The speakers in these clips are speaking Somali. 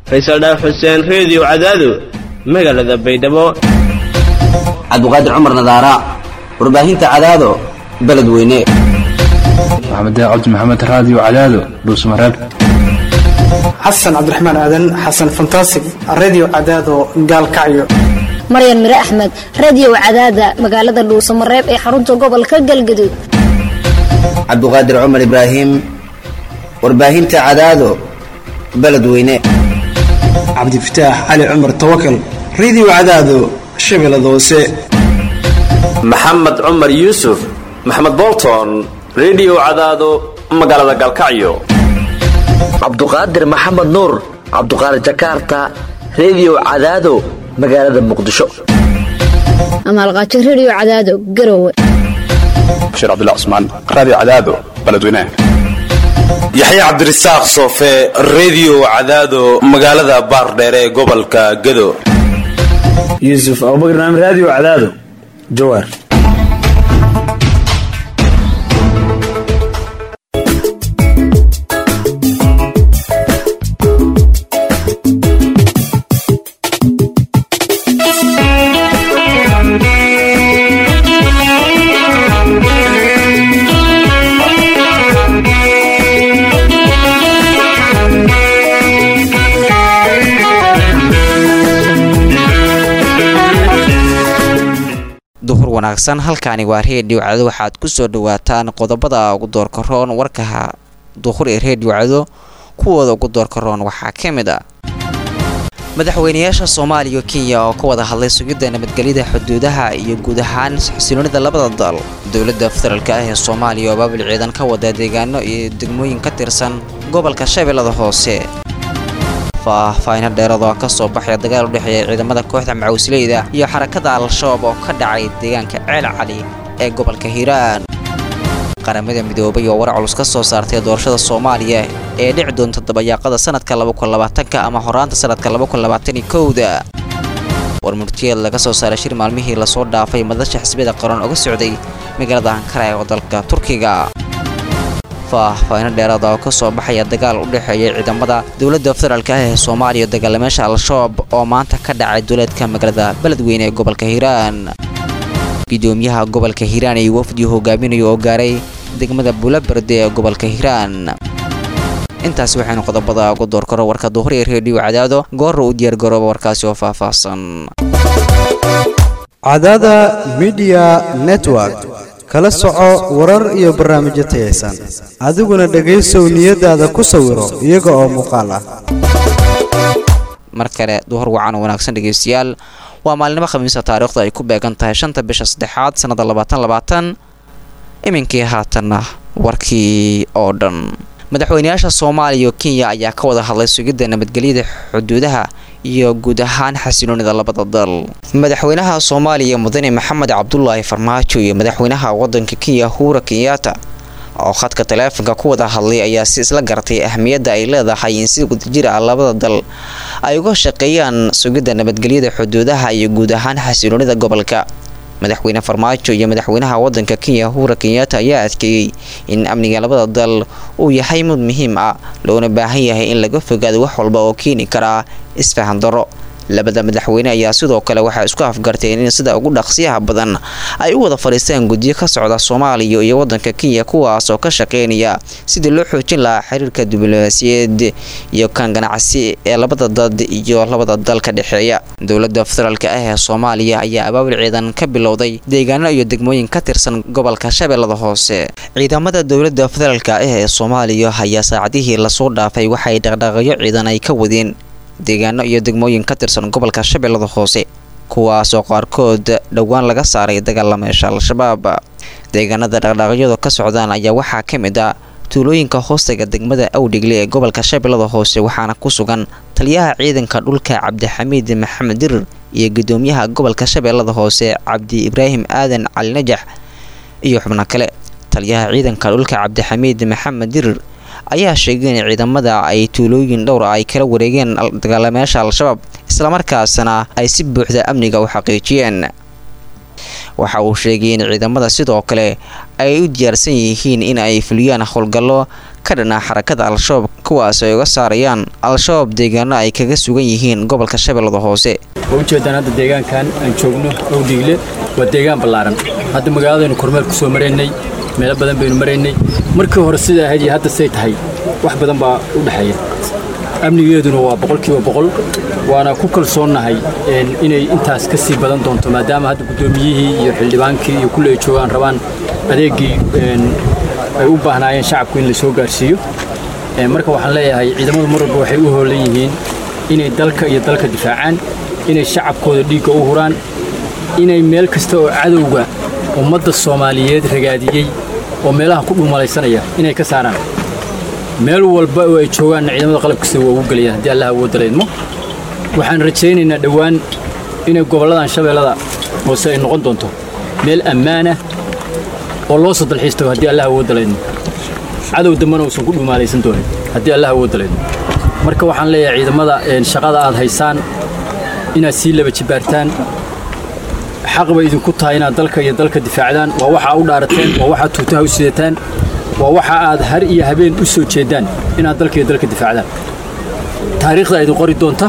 faysal dhaaf xuseen reediyo cadaado magaalada baydhabo cabdiqaadir cumar nadaara warbaahinta cadaado beledweyne maxamed cabdi maxamed raadiyo cadaado dhuusmareeb xasan cabdiraxmaan aadan xasan fantasig redio cadaado gaalkacyo maryan mire axmed radio cadaada magaalada dhuusamareeb ee xarunta gobolka galgaduud cabdiqaadir cumar ibraahim warbaahinta cadaado beledweyne cabdifataax cali cumar tawakal redio cadaado shabeellada hoose maxamed cumar yuusuf maxamed bolton redio cadaado magaalada gaalkacyo cabduqaadir maxamed nuur cabduqaadir jakarta redio cadaado magaalada muqdisho amaalqaajo radio cadaado garowe bashiir cabdilla cusmaan raadiyo cadaado beledweynaha yaxya cabdirasaaq soofe redio cadaado magaalada baardheere ee gobolka gado yuusuf abubakar naam raadiyo cadaado jawaar duhur wanaagsan halkaani waa reediyo cado waxaad ku soo dhawaataan qodobada ugu doorka roon warka duhur ee reediyo cado kuwooda ugu doorka roon waxaa ka mid ah madaxweynayaasha soomaaliya kenya oo ka wada hadlay sugidda nabadgelyada xuduudaha iyo guud ahaan xasiloonida labada dal dowladda federaalk ah ee soomaaliya oo baabil ciidan ka wada deegaano iyo degmooyin ka tirsan gobolka shabeellada hoose faahfaahino dheerad oo ka soo baxaya dagaal u dhexeeya ciidamada kooxda macawisleyda iyo xarakada al-shabaab oo ka dhacay deegaanka ceel cali ee gobolka hiiraan qaramada midoobay oo war culus ka soo saartay doorashada soomaaliya ee dhici doonta dabayaaqada sanadka ka ama horaanta sanadka da warmurtiyeed laga soo saaray shir maalmihii lasoo dhaafay madasha xisbiyada qaran oga socday magaalada ankara ee dalka turkiga faahfaahino dheeraada oo ka soo baxaya dagaal u dhexeeya ciidamada dowladda federaalk ah ee soomaaliya dagaalameesha al-shabaab oo maanta ka dhacay duleedka magaalada beledweyne ee gobolka hiiraan gudoomiyaha gobolka hiiraan iyo wafdii hogaaminayo oo gaaray degmada buulaberde ee gobolka hiiraan intaasi waxaynu qodobada ugu doorkaro warka duhur ee reediyo cadaado goora u diyaargarooba warkaasi oo faahfaahsan cadaada midiya network kala soco warar iyo barnaamijyo tayaysan adiguna dhegaysow niyadaada ku sawiro iyaga oo muuqaal ah mar kale duhur wacan oo wanaagsan dhegaystayaal waa maalinimo khamiisa taariikhda ay ku beegan tahay shanta bisha saddexaad sannada labaatan labaatan iminkii haatanna warkii oo dhan madaxweynayaasha soomaaliya iyo kenya ayaa ka wada hadlay sugidda nabadgelyada xuduudaha iyo guud ahaan xasiloonida labada dal madaxweynaha soomaaliya mudane maxamed cabdulaahi farmaajo iyo madaxweynaha wadanka kenya huura kenyaata oo khadka taleefonka ku wada hadlay ayaa si isla gartay ahmiyadda ay leedahay in si wadajir ah labada dal ay uga shaqeeyaan sugidda nabadgelyada xuduudaha iyo guud ahaan xasiloonida gobolka madaxweyne farmaajo iyo madaxweynaha wadanka kenya huura kenyaata ayaa adkeeyey in amniga labada dal uu yahay mid muhiim ah loona baahan yahay in laga fogaado wax walba oo keeni karaa isfahan daro labada madaxweyne ayaa sidoo kale waxay isku afgarteen in sida ugu dhaqsiyaha badan ay u wada fadhiistaan guddiyo ka socda soomaaliya iyo wadanka kenya kuwaas oo ka shaqeynaya sidii loo xoojin lahaa xiriirka diblomaasiyaed iyo kan ganacsi ee labada dad iyo labada dal ka dhexeeya dowladda federaalk ah ee soomaaliya ayaa abaabul ciidan ka bilowday deegaano iyo degmooyin ka tirsan gobolka shabeellada hoose ciidamada dowladda federaalk ah ee soomaaliya ayaa saacadihii lasoo dhaafay waxay dhaqdhaqaaqyo ciidan ay ka wadeen deegaano iyo degmooyin ka tirsan gobolka shabeellada hoose kuwaasoo qaarkood dhowaan laga saaray dagaalameesha al-shabaab deegaanada dhaqdhaaqyadu ka socdaan ayaa waxaa ka mid ah tuulooyinka hoostaga degmada awdhigle ee gobolka shabeellada hoose waxaana ku sugan taliyaha ciidanka dhulka cabdixamiid maxamed dirir iyo gudoomiyaha gobolka shabeellada hoose cabdi ibraahim aadan cali najax iyo xubno kale taliyaha ciidanka dhulka cabdixamiid maxamed dirir ayaa sheegay in ciidamada ay tuulooyin dhowra ay kala wareegeen dagaalameyaasha al-shabaab islamarkaasna ay si buuxda amniga u xaqiijiyeen waxa uu sheegay in ciidamada sidoo kale ay u diyaarsan yihiin in ay fuliyaan howlgallo ka dhana xarakada al-shabaab kuwaas ay uga saarayaan al-shabaab deegaano ay kaga sugan yihiin gobolka shabeellada hoose waa ujeedaan hadda deegaankan aan joogno owdhiigle waa deegaan ballaaran hadda magaaladaynu kormeel ku soo maraynay meelo badan baynu maraynay markii hore sida ahayd iyo hadda say tahay wax badan baa u dhexeeya amnigeeduna waa boqolkiiba boqol waana ku kalsoonnahay inay intaas ka sii badan doonto maadaama hadda guddoomiyihii iyo xildhibaankii iyo kulle ay joogaan rabaan adeeggii ay u baahnaayeen shacabku in la soo gaarsiiyo marka waxaan leeyahay ciidamadu mar walba waxay u hoolan yihiin inay dalka iyo dalka difaacaan inay shacabkooda dhiigga u huraan inay meel kasta oo cadowga ummadda soomaaliyeed ragaadiyey oo meelaha ku dhuumalaysanaya inay ka saaraan meel walba oo ay joogaanna ciidamada qalabkasta waa ugu gelayaan haddii allah awoodda laydmo waxaan rajaynaynaa dhowaan inay gobolladan shabeellada hoose ay noqon doonto meel ammaanah oo loo soo dalxiis tago haddii allah awoodda laydmo cadow dambana uusan ku dhuumaalaysan doonin haddii allah awoodda laydmo marka waxaan leeyahay ciidamada shaqada aad haysaan inaad sii laba jibaartaan xaq bay idinku tahay inaad dalka iyo dalka difaacdaan waa waxaa u dhaarateen waa waxaad tuutaha u sidataan waa waxa aad har iyo habeen u soo jeedaan inaad dalka iyo dalka difaacdaan taariikhda idin qori doonta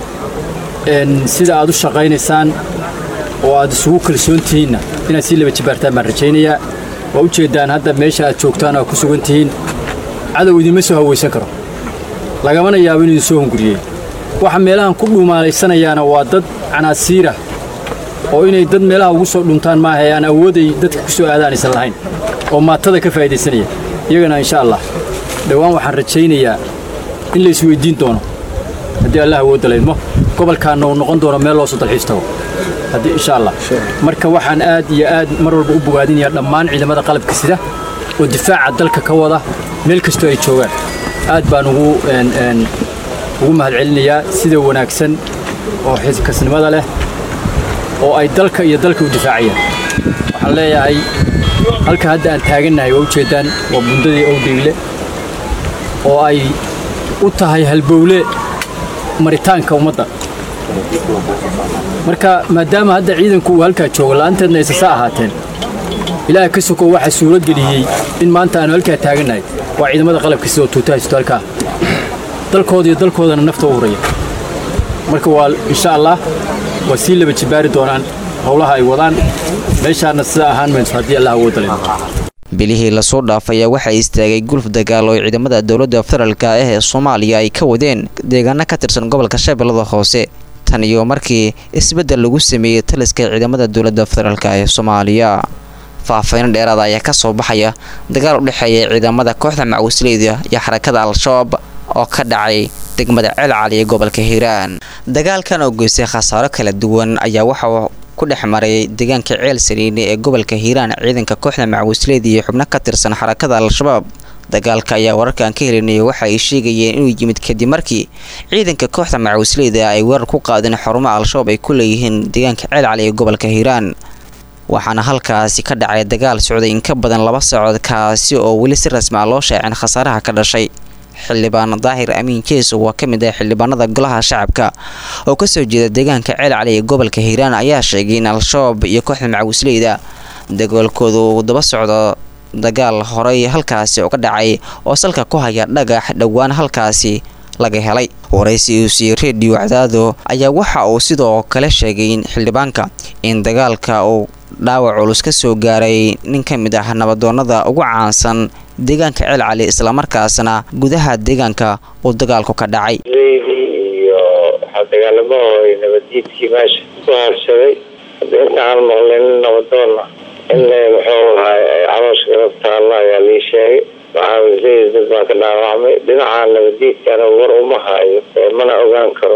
sida aad u shaqaynaysaan oo aad isugu kalsoon tihiinna inaad sii laba jibaartaan baan rajaynayaa waa u jeeddaan hadda meesha aad joogtaan oo ku sugan tihiin cadow idinma soo hawaysan karo lagamana yaabo inuu idin soo hunguriyey waxa meelahan ku dhuumaalaysanayaana waa dad canaasiirah oo inay dad meelaha ugu soo dhuntaan maaha ee aan awooday dadka ku soo aadaan aysan lahayn oo maatada ka faa'idaysanaya iyagana insha allah dhowaan waxaan rajaynayaa in la isweyddiin doono haddii allah awoodda laydmo gobolkaanna uu noqon doono meel loo soo dalxiis tago haddii insha allah marka waxaan aad iyo aad mar walba u bogaadinayaa dhammaan ciidamada qalabka sida oo difaaca dalka ka wada meel kastoo ay joogaan aad baan ugu ugu mahadcelinayaa sida wanaagsan oo xilkasnimada leh oo ay dalka iyo dalka u difaacayaan waxaan leeyahay halka hadda aan taagannahay waa ujeeddaan waa bundadii owdhiigle oo ay u tahay halbowle maritaanka ummadda marka maadaama hadda ciidanku uu halkaa joogo la'aanteedna aysasa ahaateen ilaaha ka sokow waxaa suuro geliyey in maanta aanu halkaa taagannahay waa ciidamada qalabka sidoo tuutahaysto halkaa dalkooda iyo dalkoodana nafta u huraya marka waa insha allah waa sii laba jibaari doonaan howlaha ay wadaan meeshaana sida ahaan mayso haddii allah awoodda leh bilihii lasoo dhaafaya waxaa istaagay gulf dagaal oo ciidamada dowladda federaalka ah ee soomaaliya ay ka wadeen deegaano ka tirsan gobolka shabeellada hoose tan iyo markii isbeddel lagu sameeyey taliska ciidamada dowladda federaalk ee soomaaliya faahfayno dheeraada ayaa ka soo baxaya dagaal u dhexeeya ciidamada kooxda macawisleyda iyo xarakada al-shabaab oo ka dhacay degmada ceelcali ee gobolka hiiraan dagaalkan oo geystay khasaaro kala duwan ayaa waxa ku dhex maray deegaanka ceel saliine ee gobolka hiiraan ciidanka kooxda macawisleyda iyo xubno ka tirsan xarakada al-shabaab dagaalka ayaa wararkaan ka helinaya waxa ay sheegayeen inuu yimid kadib markii ciidanka kooxda macawisleyda ay weerar ku qaadeen xarumaha al-shabaab ay ku leeyihiin deegaanka ceelcali ee gobolka hiiraan waxaana halkaasi ka dhacay dagaal socday in ka badan laba saacood kaasi oo weli si rasmi ah loo shaacin khasaaraha ka dhashay xildhibaan daahir amiin jeeso waa ka mid ah xildhibaanada golaha shacabka oo kasoo jeeda deegaanka ceel cali ee gobolka hiiraan ayaa sheegay in al-shabaab iyo kooxda macawisleyda dagaalkooda uu daba socdo dagaal horey halkaasi oo ka dhacay oo salka ku haya dhagax dhowaan halkaasi laga helay waraysi uu siiyey redio cadaado ayaa waxa uu sidoo kale sheegay in xildhibaanka in dagaalka uu dhaawac culus ka soo gaaray nin ka mid ah nabadoonada ugu caansan deegaanka ceel cali islamarkaasna gudaha deegaanka uu dagaalku ka dhacay iyo waxaa dagaalamaho nabaddiidkii meesha ku haabsaday hadda intaan maqlin nabadoonna in muxuu ahay calooshka garab taalla ayaa lii sheegay macaamisleyda dad baa ka dhaawacmay dhinaca nabaddiidkana war uma hayo mana ogaan karo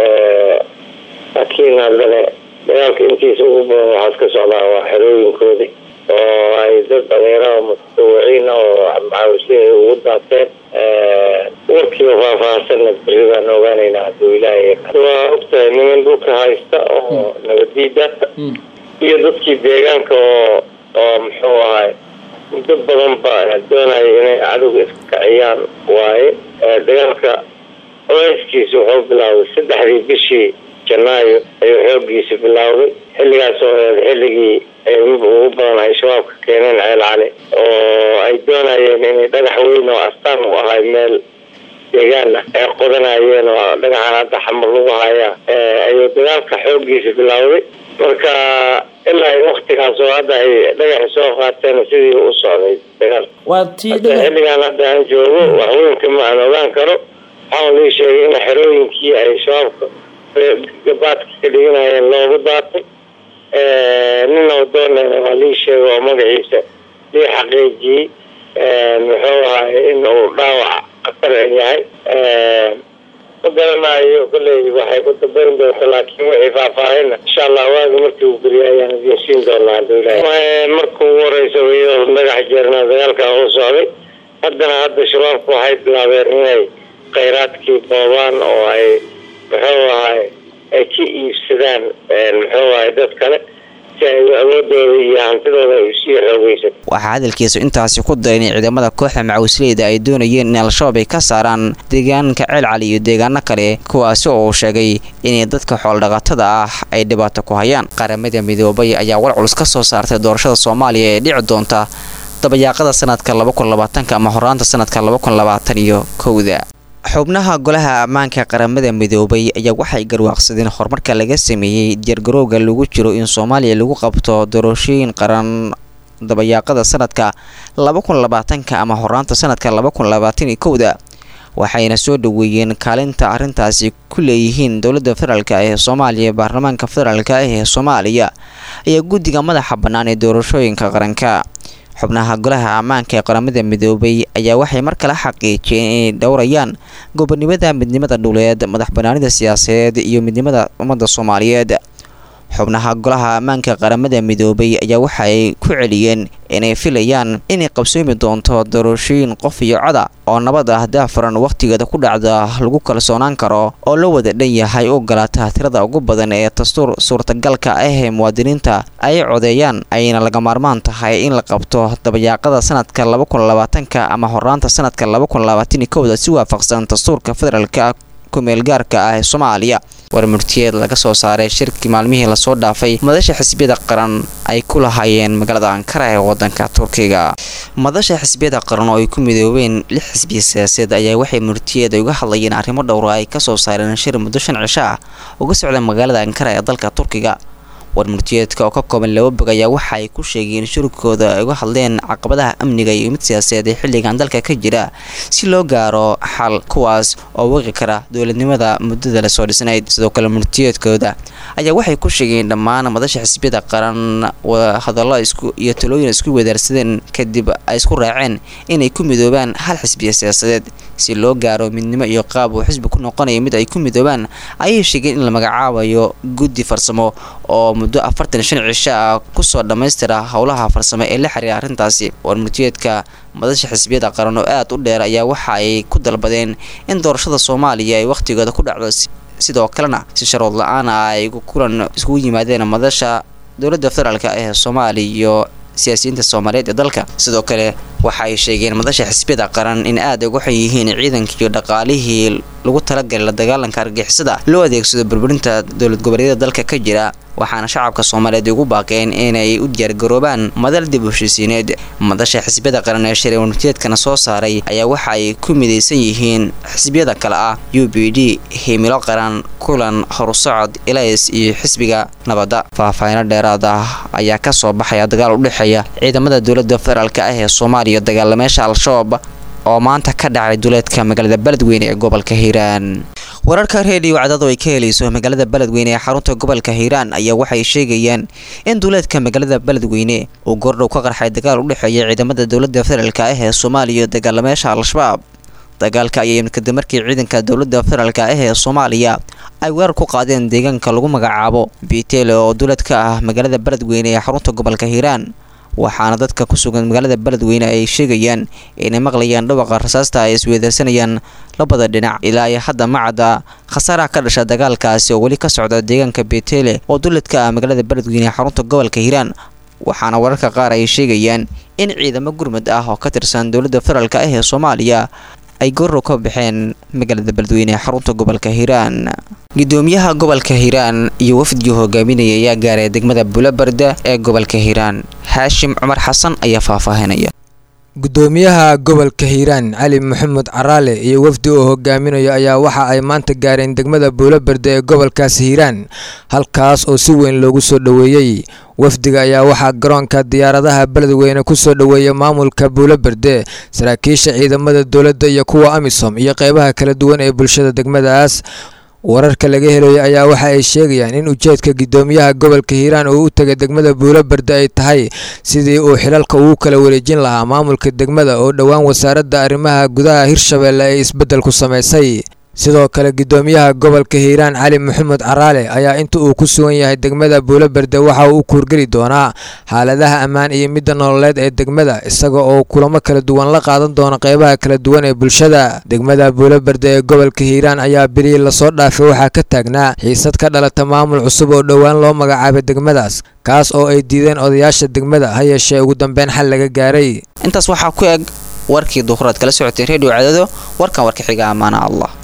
laakiin haddana dagaalka intiisa ugu badan waxaad ka socdaa waa xerooyinkoodii oo ay dad dhalinyaraha mutadawiciin oo macaamisleyda ugu daateen warkiiba faahfaahsanna beri baan ogaanaynaa hadduu ilaahay waa ogtahay niman dhulka haysta oo nabadiida iyo dadkii deegaanka oo oo muxuu ahay muddo badan ba doonaya inay cadowga iska kaciyaan waaye dagaalka culeyskiisa wuxuu bilaabay saddexdii bishii janaayo ayuu xoogiisa bilaawday xilligaas oo eed xilligii ay ugu badan ay shabaabka keeneen ceel cali oo ay doonayeen inay dhagax weyn oo astaan u ahay meel deegaan ah ay qodanayeen oo dhagaxan hadda xamar lagu hayaa ayuu dagaalka xooggiisa bilowday marka ilaa waktigaas oo hadda ay dhagaxi soo qaateen sidii u socday dagaal waa tii xilligan hadda aan joogo waxweynka ma aan ogaan karo waxaan lii sheegay in xerooyinkii ay shabaabka gabaadka ka dhiganayeen loogu daatay nin odoonena waa lii sheegay oo magaciisa lii xaqiijiyey muxuu ahay in uu dhaawac khatar yahay ma garanayo kolley waxay ku dabayn doonta laakiin wixii faahfaahina insha allah waagi markii uu geliyo ayaan idin siin doonaa haduu ilahay marka ugu horeysa iyadoo dhagax jeerna dagaalka u socday haddana hadda shabaabku waxay bilaabeen inay khayraadkii boobaan oo ay muxuu ahay ay ka iibsadaan muxuu ahay dad kale si ay awoodooda iyo hantidooda ay usii xoogeysan waxaa hadalkiisu intaasi ku daray in ciidamada kooxda macawisleyda ay doonayeen in al-shabaab ay ka saaraan deegaanka ceelcali iyo deegaano kale kuwaasi oo uu sheegay inay dadka xooldhaqatada ah ay dhibaato ku hayaan qaramada midoobay ayaa war culus ka soo saartay doorashada soomaaliya ee dhici doonta dabayaaqada sanadka ama horaanta sanadka iyo kowda xubnaha golaha ammaanka qaramada midoobay ayaa waxay garwaaqsadeen horumarka laga sameeyey diyaargarowga lagu jiro in soomaaliya lagu qabto doorashooyin qaran dabayaaqada sanadka ama horaanta sanadka kowda waxayna soo dhaweeyeen kaalinta arrintaasi ku leeyihiin dowladda federaalk ee soomaaliya baarlamaanka federaalk ee soomaaliya ayaa guddiga madaxa bannaan ee doorashooyinka qaranka xubnaha golaha ammaanka ee qaramada midoobay ayaa waxay mar kale xaqiijiyeen inay dhowrayaan gobonimada midnimada dhuleed madax banaanida siyaasadeed iyo midnimada ummadda soomaaliyeed xubnaha golaha ammaanka qaramada midoobay ayaa waxaay ku celiyeen inay filayaan inay qabsoomi doonto doorashooyin qof iyo coda oo nabad ah daafuran wakhtigeeda ku dhacda lagu kalsoonaan karo oo la wada dhan yahay u ogolaata tirada ugu badan ee dastuur suurtagalka ah ee muwaadiniinta ay codeeyaan ayna laga maarmaan tahay in la qabto dabayaaqada sanadka ka ama horaanta sanadka kowda si waafaqsan dastuurka federaalka kumeelgaarka ah ee soomaaliya war murtiyeed laga soo saaray shirkii maalmihii lasoo dhaafay madasha xisbiyada qaran ay ku lahaayeen magaalada ankara ee wadanka turkiga madasha xisbiyada qaran oo ay ku midoobeen lix xisbiya siyaasadeed ayaa waxay murtiyeed uga hadlayeen arrimo dhowra ay kasoo saareen shir muddo shan cisho ah uga socda magaalada ankara ee dalka turkiga war murtiyeedka oo ka kooban laba bog ayaa waxa ay ku sheegeen shirkooda ay uga hadleen caqabadaha amniga iyo mid siyaasadeed ee xilligan dalka ka jira si loo gaaro xal kuwaas oo waqi kara dowladnimada muddada lasoo dhisnayd sidoo kale murtiyeedkooda ayaa waxay ku sheegeen dhammaan madasha xisbiyada qaran hadallo isku iyo talooyin isku wadaarsadeen kadib ay isku raaceen inay ku midoobaan hal xisbiya siyaasadeed si loo gaaro midnimo iyo qaab uu xisbi ku noqonaya mid ay ku midoobaan ayay sheegeen in la magacaabayo guddi farsamo oo muddo afartan shan cisho ah kusoo dhammaystira howlaha farsamo ee la xiriira arrintaasi war murtiyeedka madasha xisbiyada qaran oo aad u dheer ayaa waxa ay ku dalbadeen in doorashada soomaaliya ay wakhtigooda ku dhacdo sidoo kalena si sharood la-aan ah ay kulan iskugu yimaadeen madasha dowladda federaalk ee soomaaliya iyo siyaasiyiinta soomaaliyeed ee dalka sidoo kale waxa ay sheegeen madasha xisbiyada qaran in aad uga xun yihiin ciidankii iyo dhaqaalihii lagu talagalay la dagaalanka argixisada loo adeegsado burburinta dowlad goboleedyada dalka ka jira waxaana shacabka soomaaliyeed ugu baaqeen inay u diyaargaroobaan madal dib u heshiisiineed madasha xisbiyada qaran ee shiree warmurtiyeedkana soo saaray ayaa waxa ay ku midaysan yihiin xisbiyada kale ah u b d himilo qaran kulan horusocod ilays iyo xisbiga nabadda faahfaahino dheeraad ah ayaa kasoo baxaya dagaal u dhexeeya ciidamada dowladda federaalk ah ee soomaaliya dagaalameesha al-shabaab oo maanta ka dhacay duleedka magaalada beledweyne ee gobolka hiiraan wararka reediyo cadado ay ka helayso magaalada beledweyne ee xarunta gobolka hiiraan ayaa waxay sheegayaan in duleedka magaalada beledweyne uu goordhow ka qarxay dagaal u dhexeeya ciidamada dowladda federaalk ah ee soomaaliya iyo dagaalameesha al-shabaab dagaalka ayaa yimid kadib markii ciidanka dowladda federaalk ah ee soomaaliya ay weerar ku qaadeen deegaanka lagu magacaabo bitele oo duleed ka ah magaalada beledweyne ee xarunta gobolka hiiraan waxaana dadka ku sugan magaalada beledweyne ay sheegayaan inay maqlayaan dhawaqa rasaasta ay isweedarsanayaan labada dhinac ilaa iyo hadda macadda khasaaraha ka dhasha dagaalkaasi oo weli ka socda deegaanka betele oo duleedka ah magaalada beledweyne ee xarunta gobolka hiiraan waxaana wararka qaar ay sheegayaan in ciidamo gurmud ah oo ka tirsan dowladda federaalk ah ee soomaaliya ay goorow ka baxeen magaalada beledweyne ee xarunta gobolka hiiraan gudoomiyaha gobolka hiiraan iyo wafdigii hogaaminaya ayaa gaaray degmada buulabarda ee gobolka hiiraan xaashim cumar xasan ayaa faahfaahinaya gudoomiyaha gobolka hiiraan cali maxamed caraale iyo wafdi uu hogaaminayo ayaa waxa ay maanta gaareen degmada buulaberde ee gobolkaas hiiraan halkaas oo si weyn loogu soo dhoweeyey wafdiga ayaa waxaa garoonka diyaaradaha beledweyne ku soo dhoweeya maamulka buulaberde saraakiisha ciidamada dowladda iyo kuwa amisom iyo qeybaha kala duwan ee bulshada degmadaas wararka laga helayo ayaa waxa ay sheegayaan in ujeedka gudoomiyaha gobolka hiiraan uu u tegay degmada buulaberde ay tahay sidii uu xilalka ugu kala wareejin lahaa maamulka degmada oo dhowaan wasaaradda arrimaha gudaha hirshabeelle ay isbeddel ku samaysay sidoo kale gudoomiyaha gobolka hiiraan cali maxamed caraale ayaa inta uu ku sugan yahay degmada buulaberde waxa uu u kuurgeli doonaa xaaladaha ammaan iyo midda nololeed ee degmada isaga oo kulamo kala duwan la qaadan doona qeybaha kala duwan ee bulshada degmada buulaberde ee gobolka hiiraan ayaa bilihii lasoo dhaafay waxaa ka taagnaa xiisad ka dhalata maamul cusub oo dhowaan loo magacaabay degmadaas kaas oo ay diideen odayaasha degmada ha yeeshee ugu dambeyn xal laga gaaray intaas waxaa ku eg warkii duhuraad kala socotay redio cadado warkan warka xiga ammaana allah